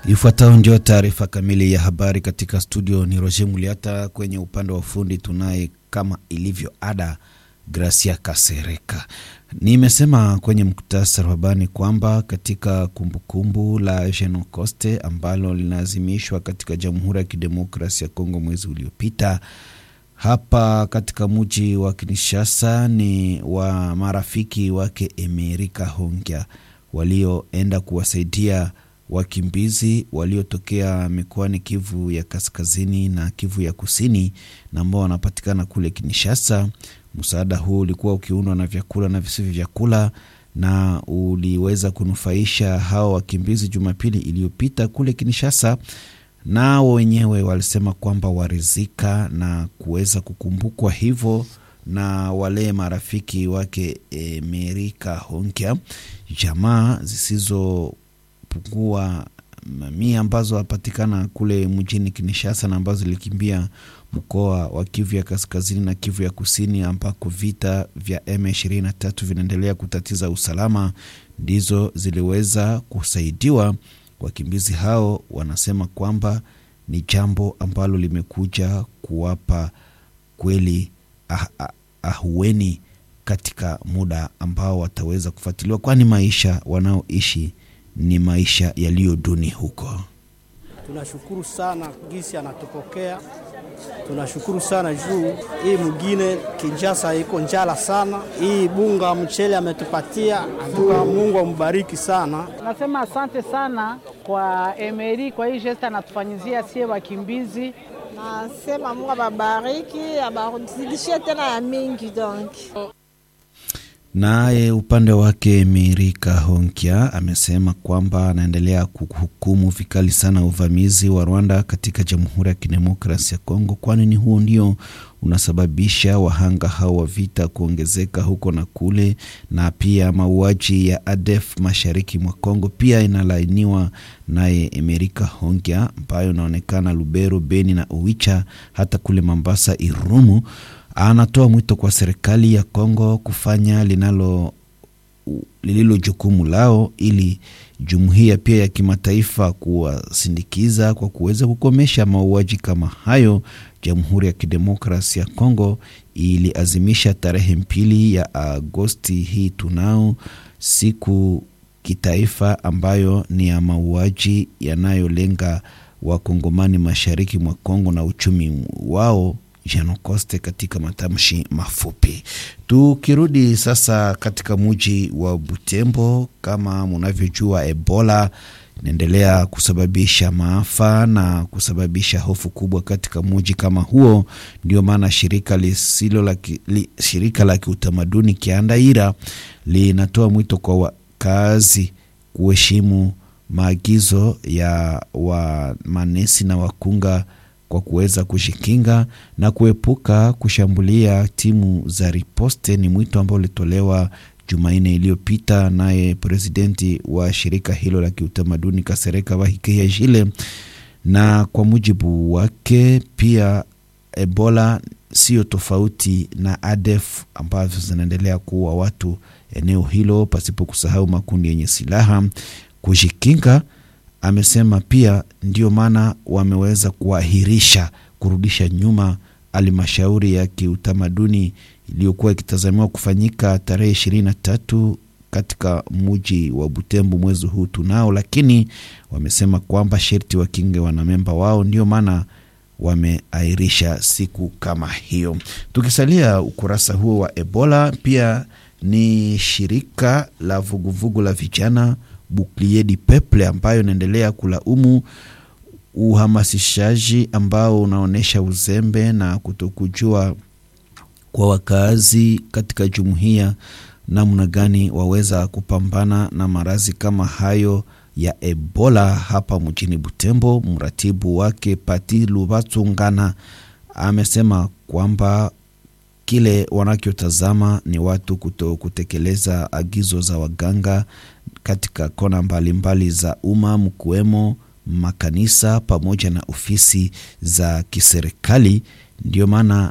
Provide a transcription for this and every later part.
Ifuatayo ndio taarifa kamili ya habari katika studio. Ni Roger Muliata, kwenye upande wa ufundi tunaye kama ilivyo ada Gracia Kasereka. Nimesema kwenye muktasari wa habari kwamba katika kumbukumbu la Jenocoste ambalo linaazimishwa katika Jamhuri ya Kidemokrasia ya Kongo mwezi uliopita hapa katika mji wa Kinshasa ni wa marafiki wake Emerika Hongya walioenda kuwasaidia wakimbizi waliotokea mikoani Kivu ya kaskazini na Kivu ya kusini na ambao wanapatikana kule Kinshasa. Msaada huu ulikuwa ukiundwa na vyakula na visivyo vyakula na uliweza kunufaisha hao wakimbizi Jumapili iliyopita kule Kinshasa. Nao wenyewe walisema kwamba warizika na kuweza kukumbukwa hivyo na wale marafiki wake Emerika Hongya, jamaa zisizopungua mamia ambazo wapatikana kule mjini Kinshasa na ambazo zilikimbia mkoa wa Kivu ya kaskazini na Kivu ya kusini ambako vita vya M23 vinaendelea kutatiza usalama, ndizo ziliweza kusaidiwa. Wakimbizi hao wanasema kwamba ni jambo ambalo limekuja kuwapa kweli ah, ah, ahueni katika muda ambao wataweza kufuatiliwa, kwani maisha wanaoishi ni maisha yaliyo duni huko. Tunashukuru sana gisi anatupokea, tunashukuru sana juu hii mwingine Kinshasa iko njala sana. Hii bunga mchele ametupatia, atuka Mungu ambariki sana. Nasema asante sana kwa Emeri kwa hii gesta anatufanyizia sie wakimbizi. Nasema Mungu ababariki, abarudishie tena ya mingi donc Naye upande wake Emerika Hongya amesema kwamba anaendelea kuhukumu vikali sana uvamizi wa Rwanda katika Jamhuri ya Kidemokrasia ya Kongo, kwani ni huo ndio unasababisha wahanga hao wa vita kuongezeka huko na kule, na pia mauaji ya ADF mashariki mwa Kongo pia inalainiwa naye Emerika Hongya, ambayo inaonekana Lubero, Beni na Owicha, hata kule Mambasa, Irumu anatoa mwito kwa serikali ya Kongo kufanya linalo lililo jukumu lao ili jumuiya pia ya kimataifa kuwasindikiza kwa kuweza kukomesha mauaji kama hayo. Jamhuri ya Kidemokrasia ya Kongo iliazimisha tarehe mbili ya Agosti hii tunao siku kitaifa ambayo ni ya mauaji yanayolenga wakongomani mashariki mwa Kongo na uchumi wao Jenocoste katika matamshi mafupi. Tukirudi sasa katika muji wa Butembo, kama munavyojua, Ebola inaendelea kusababisha maafa na kusababisha hofu kubwa katika muji kama huo. Ndio maana shirika lisilo la li, shirika la kiutamaduni Kiandaira linatoa mwito kwa wakazi kuheshimu maagizo ya wa manesi na wakunga kwa kuweza kujikinga na kuepuka kushambulia timu za riposte. Ni mwito ambao ulitolewa Jumanne iliyopita naye presidenti wa shirika hilo la kiutamaduni Kasereka Bahikeya Jile, na kwa mujibu wake pia Ebola sio tofauti na ADF ambavyo zinaendelea kuua watu eneo hilo, pasipo kusahau makundi yenye silaha. Kujikinga amesema pia ndio maana wameweza kuahirisha kurudisha nyuma halmashauri ya kiutamaduni iliyokuwa ikitazamiwa kufanyika tarehe ishirini na tatu katika muji wa Butembo mwezi huu tunao, lakini wamesema kwamba sherti wakinge wanamemba wao, ndio maana wameahirisha siku kama hiyo. Tukisalia ukurasa huo wa Ebola, pia ni shirika la vuguvugu la vijana Bouclier du Peuple ambayo inaendelea kulaumu uhamasishaji ambao unaonyesha uzembe na kutokujua kwa wakazi katika jumuiya namna gani waweza kupambana na maradhi kama hayo ya Ebola hapa mjini Butembo. Mratibu wake Pati Lubatungana amesema kwamba kile wanachotazama ni watu kuto kutekeleza agizo za waganga katika kona mbalimbali mbali za umma mkiwemo makanisa pamoja na ofisi za kiserikali. Ndio maana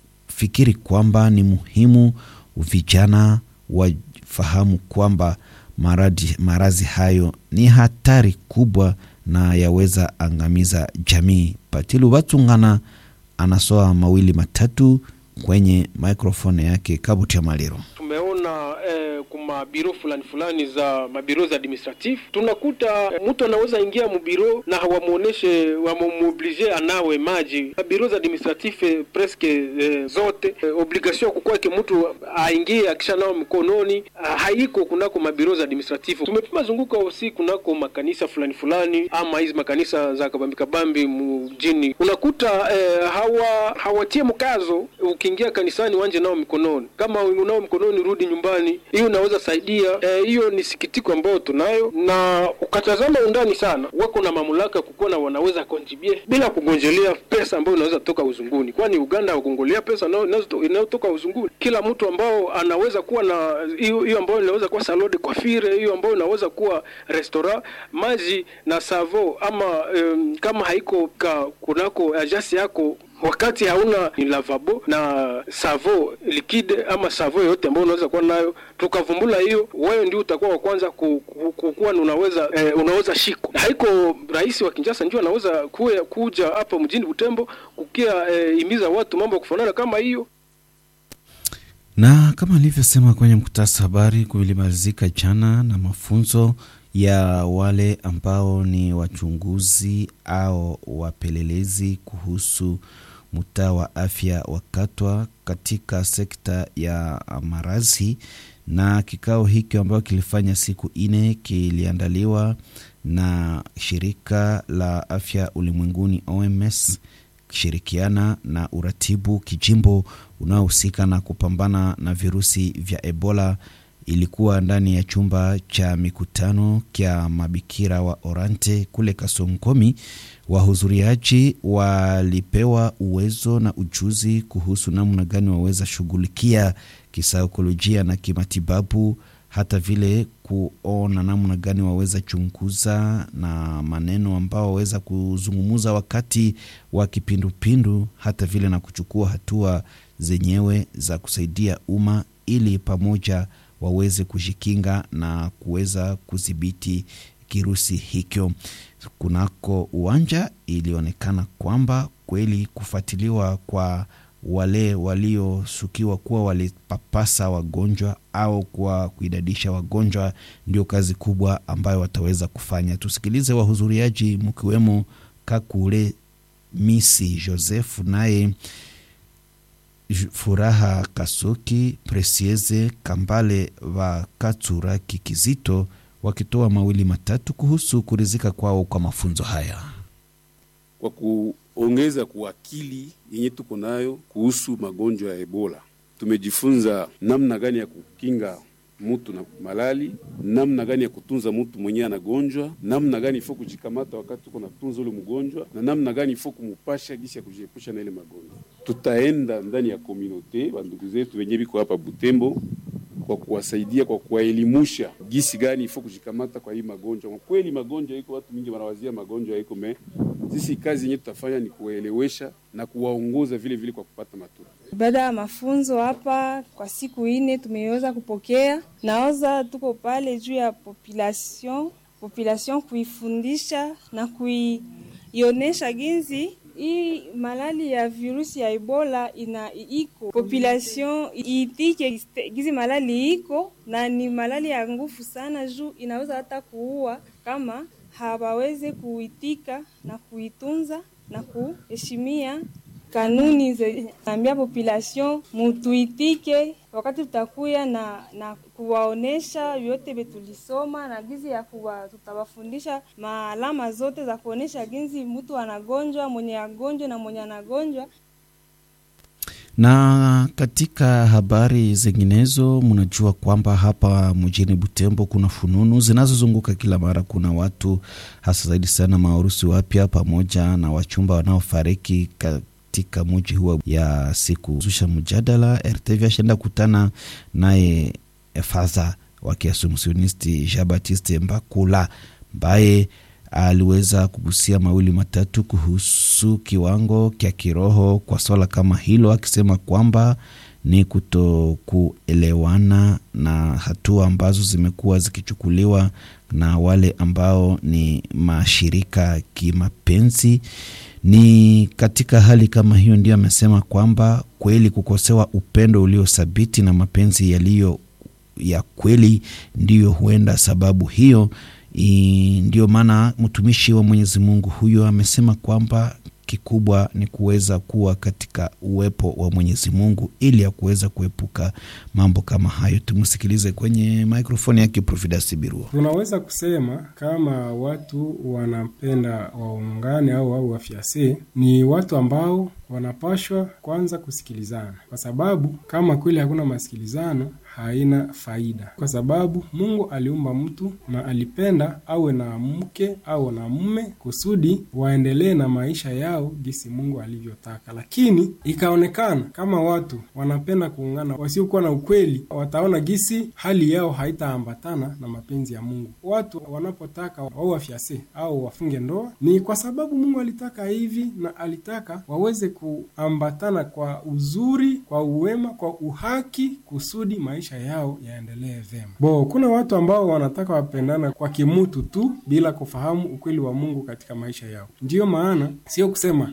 anafikiri kwamba ni muhimu vijana wafahamu kwamba maradhi maradhi hayo ni hatari kubwa na yaweza angamiza jamii. Patilu Batungana anasoa mawili matatu kwenye microphone yake Kabutia Maliro. Tumeona eh, kuma biro fulani fulani za mabiro za administratif tunakuta eh, mtu anaweza ingia mubiro na hawamuoneshe wamuoblige anawe maji. Mabiro za administratif eh, preske eh, zote eh, obligation kukwake mtu aingie akisha nao mkononi ah, haiko kunako mabiro za administratif. Tumepima zunguka usi kunako makanisa fulani fulani ama hizi makanisa za kabambi kabambi mjini, unakuta eh, hawa hawatie mkazo ukiingia kanisani wanje nao mikononi, kama unao mkononi rudi nyumbani. Hiyo unaweza saidia hiyo. E, ni sikitiko ambayo tunayo, na ukatazama undani sana, wako na mamlaka kukuwa wanaweza kontribue bila kugonjelea pesa ambayo inaweza toka uzunguni, kwani Uganda haugongelea pesa inayotoka uzunguni. Kila mtu ambao anaweza kuwa na hiyo hiyo ambayo inaweza kuwa salode kwa fire, hiyo ambayo inaweza kuwa restaurant, maji na savo ama um, kama haiko ka kunako ajasi yako wakati hauna ni lavabo na savo likide ama savo yoyote ambayo unaweza kuwa nayo, tukavumbula hiyo, wewe ndio utakuwa wa kwanza kukuwa unaweza eh, unaweza shiko. Haiko rais wa Kinshasa ndio anaweza kuya, kuja hapa mjini Butembo kukia eh, imiza watu mambo ya kufanana kama hiyo na kama alivyosema kwenye mkutasa habari kulimalizika jana na mafunzo ya wale ambao ni wachunguzi au wapelelezi kuhusu mtaa wa afya wa Katwa katika sekta ya marazi. Na kikao hiki ambayo kilifanya siku ine kiliandaliwa na shirika la afya ulimwenguni OMS kishirikiana na uratibu kijimbo unaohusika na kupambana na virusi vya Ebola ilikuwa ndani ya chumba cha mikutano kya mabikira wa Orante kule Kasonkomi. Wahudhuriaji walipewa uwezo na ujuzi kuhusu namna gani waweza shughulikia kisaikolojia na kimatibabu, hata vile kuona namna gani waweza chunguza na maneno ambao waweza kuzungumuza wakati wa kipindupindu, hata vile na kuchukua hatua zenyewe za kusaidia umma ili pamoja waweze kujikinga na kuweza kudhibiti kirusi hicho. Kunako uwanja ilionekana kwamba kweli kufuatiliwa kwa wale walioshukiwa kuwa walipapasa wagonjwa au kwa kuidadisha wagonjwa ndio kazi kubwa ambayo wataweza kufanya. Tusikilize wahudhuriaji mkiwemo Kakule Misi Joseph naye Furaha Kasuki, Presieze Kambale wa Katura Kikizito wakitoa mawili matatu kuhusu kurizika kwao kwa mafunzo haya, kwa kuongeza kuakili yenye tuko nayo kuhusu magonjwa ya Ebola. Tumejifunza namna gani ya kukinga mutu na malali, namna gani ya kutunza mutu mwenyewe anagonjwa, namna gani ifo kujikamata wakati tuko natunza ule mgonjwa, na namna gani ifo kumupasha gisi ya kujiepusha na ile magonjwa. Tutaenda ndani ya komunote bandugu zetu wenye biko hapa Butembo kwa kuwasaidia kwa kuwaelimusha gisi gani ifo kujikamata kwa hii magonjwa. Kwa kweli magonjwa iko, watu mingi wanawazia magonjwa iko me, sisi kazi yenyewe tutafanya ni kuwaelewesha na kuwaongoza vile vile kwa kupata matunda. Baada ya mafunzo hapa kwa siku ine tumeweza kupokea naoza, tuko pale juu ya population population, kuifundisha na kuionesha ginzi hii malali ya virusi ya Ebola ina iko population iitike gizi malali iko na ni malali ya nguvu sana, juu inaweza hata kuua kama hawaweze kuitika na kuitunza na kuheshimia kanuni zinaambia population mutuitike, wakati tutakuya na, na kuwaonesha yote betulisoma na gizi ya kuwa tutawafundisha maalama zote za kuonesha ginzi mtu anagonjwa, mwenye agonjwa na mwenye anagonjwa. Na katika habari zinginezo, mnajua kwamba hapa mjini Butembo kuna fununu zinazozunguka kila mara. Kuna watu hasa zaidi sana maharusi wapya pamoja na wachumba wanaofariki katika muji huo ya siku zusha mjadala. RTV ashaenda kutana naye fadha wa kiasumsionisti Jean Baptiste Mbakula ambaye aliweza kugusia mawili matatu kuhusu kiwango kya kiroho kwa swala kama hilo, akisema kwamba ni kutokuelewana na hatua ambazo zimekuwa zikichukuliwa na wale ambao ni mashirika kimapenzi. Ni katika hali kama hiyo ndio amesema kwamba kweli kukosewa upendo uliothabiti na mapenzi yaliyo ya kweli ndiyo huenda sababu hiyo. Ndio maana mtumishi wa Mwenyezi Mungu huyo amesema kwamba kikubwa ni kuweza kuwa katika uwepo wa Mwenyezi Mungu ili ya kuweza kuepuka mambo kama hayo. Tumsikilize kwenye mikrofoni yake Profidas Birua. Tunaweza kusema kama watu wanapenda waungane au au wafiase, ni watu ambao wanapashwa kwanza kusikilizana, kwa sababu kama kweli hakuna masikilizano haina faida, kwa sababu Mungu aliumba mtu na alipenda awe na mke au na mume kusudi waendelee na maisha yao gisi Mungu alivyotaka. Lakini ikaonekana kama watu wanapenda kuungana wasiokuwa na ukweli, wataona gisi hali yao haitaambatana na mapenzi ya Mungu. Watu wanapotaka wao wafyase au wafunge ndoa ni kwa sababu Mungu alitaka hivi, na alitaka waweze kuambatana kwa uzuri, kwa uwema, kwa uhaki kusudi maisha yao yaendelee vema. Bo, kuna watu ambao wanataka wapendana kwa kimutu tu bila kufahamu ukweli wa Mungu katika maisha yao. Ndiyo maana sio kusema